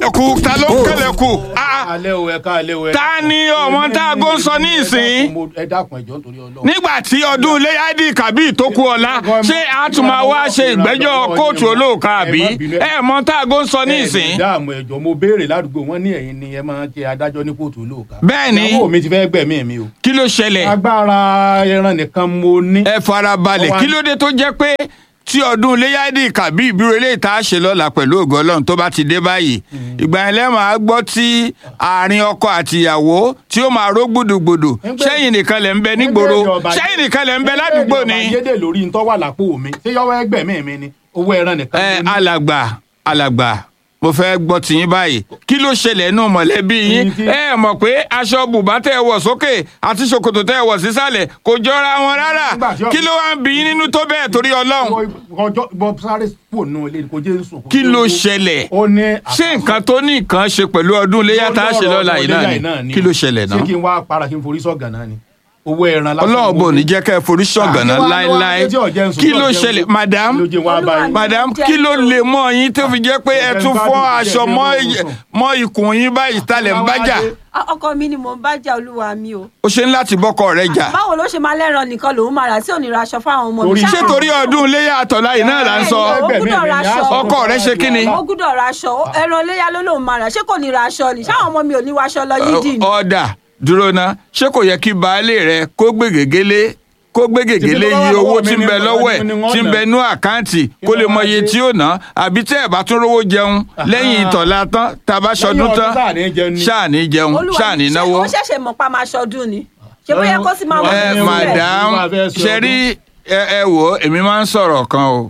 kẹlẹ̀kù ta ló ń kẹlẹ̀kù Ah, alẹ́ o ẹ̀ka alẹ́ o ẹ̀ka. Ta ni ọmọ tá a gó ń sọ ní ìsìn? ẹ dákun ẹjọ́ nítorí Ọlọ́run. nígbà tí ọdún iléyàdì kàbí tó kú ọ̀la ṣé a tún máa wá ṣe ìgbẹ́jọ́ kóòtù olóòka àbí ẹ mọ tá a gó ń sọ ní ìsìn. ẹ dáàmú ẹjọ́ mo béèrè ládùúgbò wọn ní ẹ̀yin ni ẹ máa ń jẹ adájọ́ ní kóòtù olóòka. Bẹ́ẹ̀ ni. ìyàwó mi ti fẹ́ gbẹ̀mí mi o. kí ló ṣẹlẹ̀ agbára ẹran nìkan mo ní. ẹ farabalẹ̀ kí ló dé tó jẹ́ pé tí ọdún iléyàdì kàbí ìbírò eléyìí tá a ṣe lọ́la pẹ̀lú ògo Ọlọ́run tó bá ti dé báyìí ìgbà yẹn lẹ́ẹ̀ máa gbọ́ tí àárín ọkọ àtìyàwó tí ó máa ró gbùdùgbùdù sẹ́yìn nìkan lẹ̀ ń bẹ nígboro sẹ́yìn nìkan lẹ̀ ń bẹ ládùúgbò ni. ayédè lórí ntọ́ wà lápò mi ṣé yọwọ́ ẹgbẹ̀mí mi ni owó ẹran nìkan ẹ mo ní. alàgbà alàgbà mo fẹ́ gbọ́ tiyín báyìí kí ló ṣẹlẹ̀ nù mọ̀lẹ́bí yín Ní tí- ẹ mọ̀ pé aṣọ bùbá tẹ́ ẹ wọ̀ sókè àti ṣòkòtò tẹ́ ẹ wọ̀ sísàlẹ̀ kò jọra wọn rárá Nígbà tí ọ- kí ló wá ń bí yín nínú tó bẹ́ẹ̀ torí ọlọ́run ọjọ́ bọ́ sáré pò nù ilé kò jẹ́ sùn. kí ló ṣẹlẹ̀ ó ní ṣé nǹkan tó ní nǹkan ṣe pẹ̀lú ọdún iléyà tá a ṣe lọ́la yìí náà ni kí ló ṣẹlẹ̀ náà ṣé kí n wá para kí n forí sọ̀gàn náà ni owó ẹran lásán ọlọ́run bò ní jẹ́ kẹ́ ẹ forí ṣọ̀gànná Ah, kí wá- láéláé kí wá- kí wá- kí ló ṣẹlẹ̀ madam ló jẹ́ wá báyìí. madam kí ló lè mọ yín tó fi jẹ́ pé ẹ tún fọ́ aṣọ mọ́ mọ́ ikùn yín báyìí talẹ̀ ń bájà Ah, ọkọ mi ni mò ń bá jà olúwa mi o. ó ṣe ń láti bọ́kọ rẹ̀ jà báwo ló ṣe máa lẹ́ran nìkan lòún máa rà tí ò ní ra aṣọ fáwọn ọmọ mi. Torí- ṣé torí ọdún iléyà àtọ̀lá yìí náà là ń sọ ó gbúdọ̀ ra aṣọ. ọkọ rẹ̀ ṣe kí ni ó gbúdọ̀ ra aṣọ ẹran iléyà ló lòún máa rà ṣé kò ní ra aṣọ ni ṣáwọn ọmọ mi ò ní wọ aṣọ lọ yídì ni. ọ̀dà dúró ná ṣé kò yẹ kí baálé rẹ kó gbé gègélé kó gbé gègélé Tí bí iye lọ́wọ́ owó mi tí ń ni bẹ mo- lọ́wọ́ ẹ̀ ni wọ́n tí ń ná. bẹ nú àkáǹtì kó lè ló mọ máa iye ṣe? tí ó ná àbí tẹ́ ẹ̀ bá tún rówó jẹun lẹ́yìn ìtọ̀lá tán tá a bá ṣọdún ọdún tán sáà ní jẹun ni. ṣáà ní jẹun olúwa ṣáà ní mi ṣé náwó. ó ṣẹ̀ṣẹ̀ mọ̀ pa máa ṣọdún ni ṣé bóyá kó sì máa mọ̀ ẹ Ẹ, ní madam Olúwa fẹ́ ṣe ṣe rí ẹ ẹ wò ó èmi máa ń sọ̀rọ̀ kan o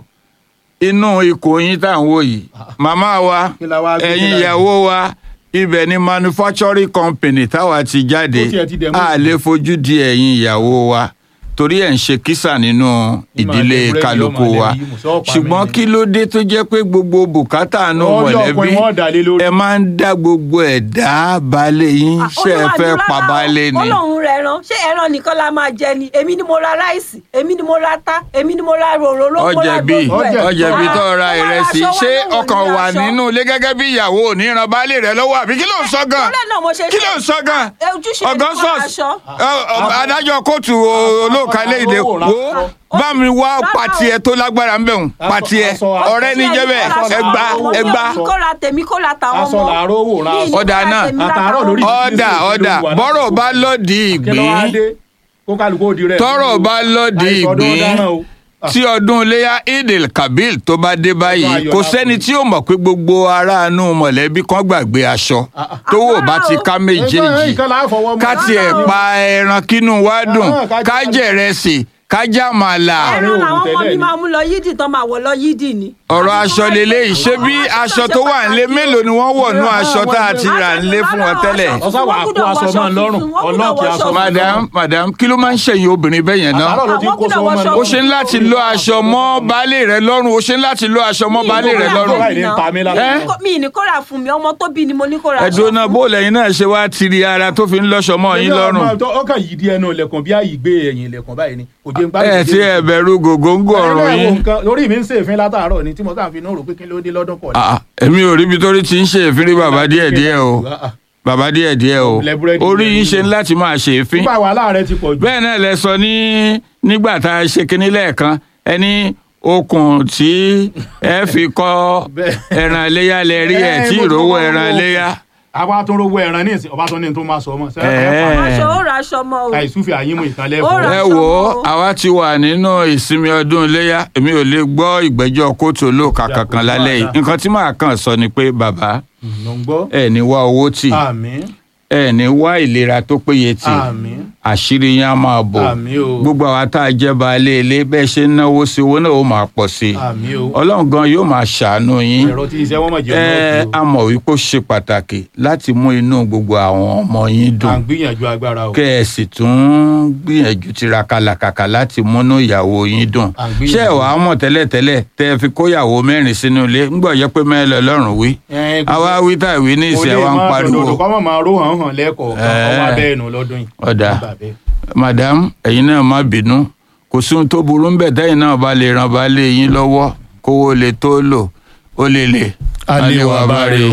inú ikùn yín tá à ń wò yìí màmá wa Kí la wá gbé ẹ̀yin jáde? ìyàwó wa ibẹ̀ ni manufacturing company táwa ti jáde Ó tiẹ̀ ti dẹ̀ mú a ìsìn. lè fojú di ẹ̀yin ìyàwó wa torí ẹ̀ ń ṣe kísà nínú ìdílé búrẹ́dì, kálukú ọmọ wa lẹ́bí, mùsọ̀ pa ṣùgbọ́n mí ni. kí ló dé tó jẹ́ pé gbogbo bùkátà nù Ọjọ́ mọ̀lẹ́bí ọkùnrin wọn dà lé lórí. ẹ máa ń dá gbogbo ẹ̀ dá balẹ̀ yín Ah, ṣe ẹ olúwa mi fẹ́ rárá pa o. balẹ̀ ni. ó lóun rẹ ẹran ṣé ẹran nìkan la máa jẹ ni èmi ni mo ra ráìsì èmi ni mo ra tá èmi ni mo ra òróró mo ra ọjẹbi gbogbo ẹ̀. ọjẹbi Ah, tó ra ó wá ìrẹsì aṣọ, ṣé wá lóun ò ọkàn ní wà aṣọ. nínú ilé gẹ́gẹ́ bí ìyàwó ò ní ran baálé rẹ̀ lọ́wọ́ àbí kí ló ń sọ gan Torí ẹ̀ náà mo ṣe kí ló ń sọ gan Eh, ojúṣe ẹni kó ra Augustus aṣọ. ẹ, ọ, adájọ́ kóòtù olóòka léde Aṣọ, wo aṣọ. bá mi wá Rárá o. pàtì ẹ tó lágbára ń bẹ̀hùn Aṣọ, pàtì ẹ aṣọ, aṣọ. ọ̀rẹ́ ní jẹ́ bẹ́ẹ̀ Aṣọ, ẹgbà aṣọ. ẹgbà Mo ní kó ra tèmi kó ra tàwọn Aṣọ ọmọ. làárọ̀ wò ra Mi aṣọ. ní kó Ọ̀dà ra náà. tèmi ra Àtàárọ̀ tàwọn lórí ọmọ. ọ̀dà ọ̀dà bọ́rọ̀ bá lọ́ọ̀dì kí ló wá ìgbín dé kó kálukú ó di rẹ̀. tọ́rọ̀ bá lọ́ọ̀dì Àìsàn ọdún ìgbín ọ̀daràn o. Ah. tí ọdún iléyà idil kabil tó bá dé báyìí ayọ̀ kò la sẹ́ni fún. tí ó mọ̀ pé gbogbo aráàánú mọ̀lẹ́bí kan gbàgbé aṣọ tówó bá ti ká méjèèjì nǹkan là á fọwọ́ mú. ká tiẹ̀ pa ẹran kínú wa dùn Ah, ká ká jẹ- jẹ̀rẹsì ká jàmàlà Láàrin ẹran òògùn làwọn ọmọ tẹ́lẹ̀ mi ni. máa mú lọ yídì tán máa wọ̀ lọ yídì ni. ọ̀rọ̀ Àbí aṣọ kí wọ́n- lélẹ́yìí ṣé bí Àwọn aṣọ ṣe tó wà nílé pàtàkì mélòó ni wọ́n wọ̀ nú Ìrora aṣọ tá a àwọn ti rà nílé fún wọn tẹ́lẹ̀. Ọ̀sán wà á kó aṣọ máa lọ́rùn, ọlọ́ọ̀kì aṣọ. madam madam kí ló máa ń ṣẹ̀yìn obìnrin bẹ́ẹ̀ yẹn náà Àtàárọ̀ ló ti ń kó Àwọn sọ ọmọ gbọ́dọ̀ náà. ó ṣe ń láti lo aṣọ mọ́ baálé rẹ̀ lọ́rùn ó ṣe ń láti lo aṣọ mọ́ baálé rẹ̀ lọ́rùn. Báyìí ní ta mí lára. Ẹ́? mi ní kó ra fún mi ọmọ tó bí ni mo ní kó ra aṣọ ẹ̀dùn náà fún. bó lẹ́yìn náà ṣe wá tiri ara tó fi ń lọ́ṣọ mọ́ yín lọ́rùn. ọkàn yìí di ẹnu ilẹ̀kùn bí àyè gbé ẹ̀yìn ilẹ̀kùn báyìí ni kò jẹ́ ń bá ẹ ti ẹ bẹ̀rù gògóńgò ọ̀rọ̀ yín. lórí mi ń ṣèfín látàárọ̀ ni tí mo sáà fi náà rò pé kí ló dé lọ́dún kọ̀ọ̀lẹ́. Ah, èmi ò ríbi tó rí ti ń ṣe èéfín rí bàbá díẹ̀ díẹ̀ o bàbá díẹ̀ díẹ̀ o Ilẹ̀ búrẹ́dì orí ilẹ̀ yín ṣe ń yìí. láti máa ṣe èéfín. nípa wàhálà rẹ ti pọ̀ jù. bẹ́ẹ̀ náà lẹ sọ ní nígbà tá a ṣe kinní lẹ́ẹ̀kan ẹni okùn tí ẹ fi kọ́ Bẹ́ẹ̀. ẹran iléyà lẹ rí ẹ̀ Ẹ, tí mo ti ìrówó kọ́kọ́ ẹran wo- iléyà. àwa tó rówó ẹran ní ìsìn ọba tó ní tó máa sọ ọmọ Ẹ. aṣọ ó ra aṣọ mọ́ o. àìsúfì àyímú ìkànlẹ̀ Ó ra- ẹ aṣọ wò ó mọ́ o. àwa ti wà nínú ìsinmi ọdún iléyà èmi ò lè gbọ́ ìgbẹ́jọ́ kóòtù olóòka Ìjà kankan kò lálẹ́ yìí wàhálà. nǹkan tí màá kàn sọ ni pé bàbá ló ń gbọ́. ẹ ní wá owó tì àmín ẹ ní wá ìlera tó péye tì àmín àṣírí yín á máa bò àmín o gbogbo àwa tá a jẹ́ baálé ilé bẹ́ẹ̀ ṣe ń náwó sí owó náà ó máa pọ̀ sí i àmín o ọlọ́run gan yóò máa ṣàánú yín ẹ̀rọ tí iṣẹ́ wọn mọ̀ jẹ́ ẹ ọ̀nà a mọ̀ wípé ó ṣe pàtàkì láti mú inú gbogbo àwọn ọmọ yín à ń dùn gbìyànjú agbára o. kẹ́ ẹ sì tún gbìyànjú tiraka làkàkà láti múnú ìyàwó yín dùn À ń gbìyànjú. ṣé ẹ wàá mọ̀ tẹ́lẹ̀tẹ́lẹ̀ tẹ́ ẹ fi kóyàwó mẹ́rin sínú ilé ńgbọ̀ jẹ́ pé mẹ́rin lọ́lọ́run wí Ẹ, àwa wí tá ìwé ní ìsìn ẹ̀ wá ń pariwo kọ́ mọ̀ máa ró hàn hàn lẹ́kọ̀ọ́ Ẹ. ọmọ abẹ́ ẹnu lọ́dún yìí. ọ̀dà Bàbá bẹ́ẹ̀. madam ẹ̀yin náà má bínú kò sí ohun tó burú ńbẹ̀ tẹ́yin náà bá lè ràn bá lé yín lọ́wọ́ kówó lè tó lò ó lè lè Alẹ́ wa bá rè o.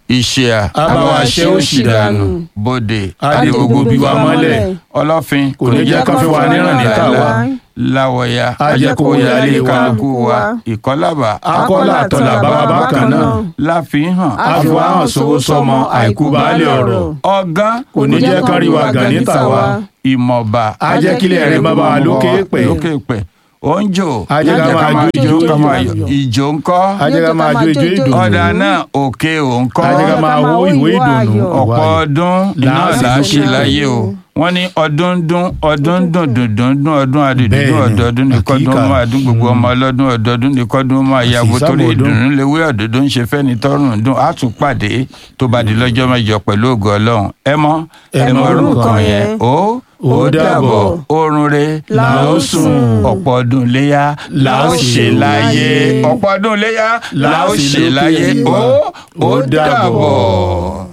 ìṣíà Abáwa ṣẹ́ òṣì dànù. bòde Adé gbogbo bí wa mọ́lẹ̀. ọlọ́fin Kò ní jẹ́ kán fi wa níràn ní tàwa. láwọ̀ya Á jẹ́ kó yálé wa. kálukú wa ìkọ́lábà Akọ́là àtọ̀là bá wa bákan náà. láfihàn Àfiwáhàn sówó sọmọ àìkú baálé ọ̀rọ̀. ọgán Kò ní jẹ́ kán rí wa gàn ní tàwa. ìmọ̀ba Á jẹ́ kílẹ̀ rẹ̀ má bá wa lókè pẹ̀. lókè pẹ̀ oúnjò Á jẹ́ ká máa jó ijó ká máa ìdùnnú. yọ̀. ìjó ńkọ́ Á jẹ́ ká máa jó ijó ìdùnnú. ọ̀dà náà òkè òǹkọ́ Á jẹ́ ká máa wó ìwé ìdùnnú. ọ̀pọ̀ ọdún náà Láàsì là á ṣe lókè. láyé o wọ́n ní ọdún ń dún ọdún ń dùn dùndún ń dún ọdún adìdún Bẹ́ẹ̀ni, ọdọọdún ní kọ́dún àkíkà. máa dún gbogbo ọmọ ọlọ́dún ọdọọdún ní kọ́dún máa yàgò Àṣìṣàmọ̀ torí ọdún. ìdùnnú léwé ọ̀dọ́dún ń ṣe fẹ́ni tọ́rùn ń dún á tún pàdé tó bá di lọ́jọ́ mẹ́jọ pẹ̀lú ògo ọlọ́run ẹ mọ̀ ẹ Ẹ mọ̀ mọ̀ orúkọ orúkọ yẹn yẹn. ó ó Ó dàbọ̀ dàbọ̀. oorun re La ó sùn. ọ̀pọ̀ ọdún léyà la ó ṣe láyé ọ̀pọ̀ ọdún léyà la ó ṣe láyé ó ó dàbọ̀.